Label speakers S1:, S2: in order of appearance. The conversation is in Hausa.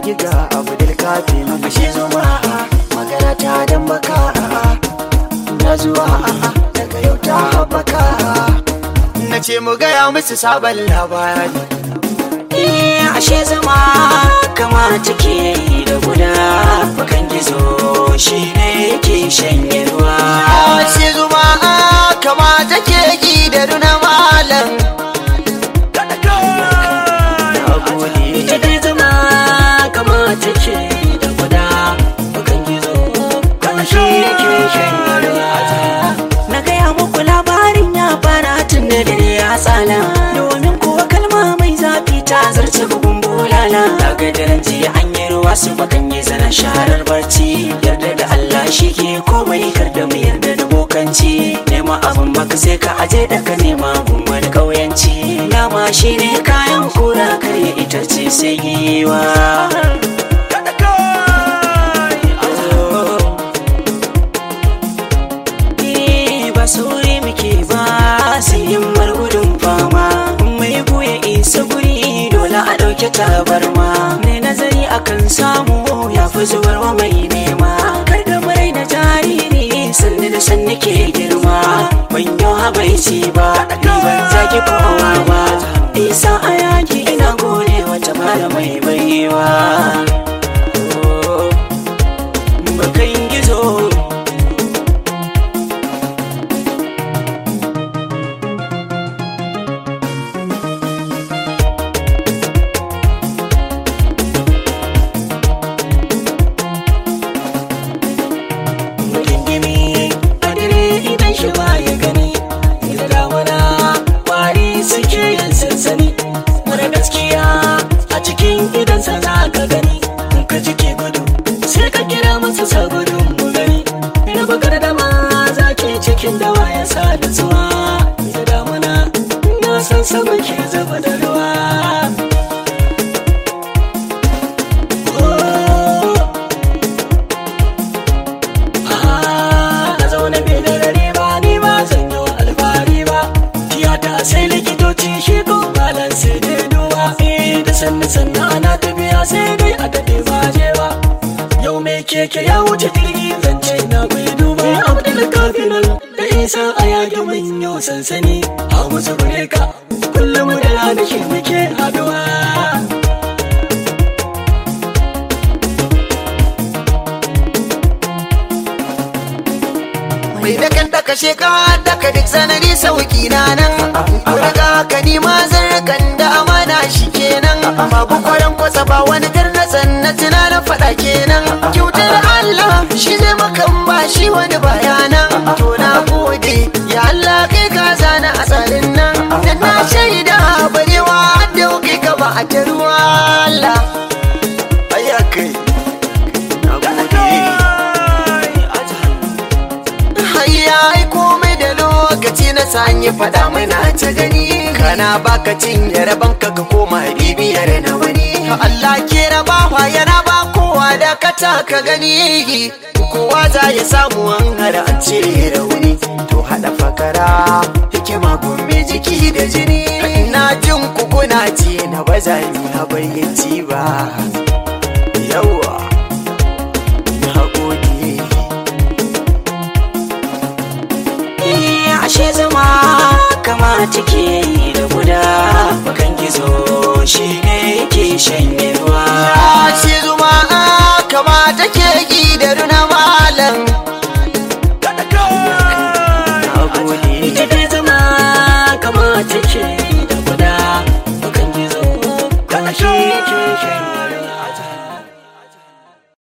S1: zagi ga abdul kafi na fashe zuma magana ta dan baka na zuwa daga yau ta haɓaka na ce mu gaya musu sabon labari
S2: Eh, ashe zama kama take da guda bakan gizo shi ne yake shanye ruwa
S1: sai zuma kama take gi da runa malam na gode
S2: ita dai zama kama take da guda bakan gizo kama shi yake shanye ruwa na gaya muku labarin ya fara tun da dare ya tsala domin kuwa kalma mai zafi ta zarce bugun bulala daga daren jiya an yi ruwa su bakan yi zana sharar barci yarda da Allah shi ke komai kar da mu yarda da bokanci nema abin baka sai ka aje da ka nema gun wani kauyanci dama shi ne kayan kura karya itace sai giwa Eh, ba sauri muke ba sai yin margudun fama mai buya isa guri dole a ɗauke tabarma mai nazari akan samu ya fi zubarwa mai nema kar da murai na jariri sannu da sannu ke girma ban yau habaici ba ni ban zaki kowa ba isa a yaki ina gode wata malamai baiwa Oh, bakan gizo Gingimi a dare idan shi ba ya gani da damuna kwari suke yin sansani mara gaskiya a cikin idansa za ka gani in ka ji ke gudu sai ka kira masa sa gudun mu gani ina bakar da ma za ke cikin dawa ya sa da zuwa da damuna na san sama ke zuba da ruwa Oh. na zaune bai da rare ba ni ba zan yi wa alfahari ba tiyata sai likitoci shi ko malam sai dai duba eh da sannu sannu ana tafiya sai dai a daɗe ba je ba yau mai keke ya wuce jirgi zance na bai duba abdul kafinan da isa a yage mun yau sansani a musu bureka kullum da rana shi muke haduwa
S1: mai da kan daka sheka daka duk sanari sauki na nan daga ka ni ma zarkan da amana shi kenan babu kwaran kwasa ba wani garnatsan na tunanin faɗa kenan kyautar Allah shi zai makan ba shi wani bayanan to na gode ya Allah kai ka zana a tsarin nan dan na shaida barewa da kai ka ba a ta ruwa Allah ayyakai na gode Hayya ai komai da lokaci na sanye faɗa mana ta gani kana baka cinye rabon ka ka koma bibiyar na wani Allah ke rabawa ya raba kowa da kata ka gani kowa za ya samu an hada an cire rauni to hada fakara hikima gome jiki da jini na jin ku kuna ce na ba za ni na bayyanci ba yawa na gode
S2: Eh, ashe zama kama take da guda bakan gizo shi ne yake shanye ruwa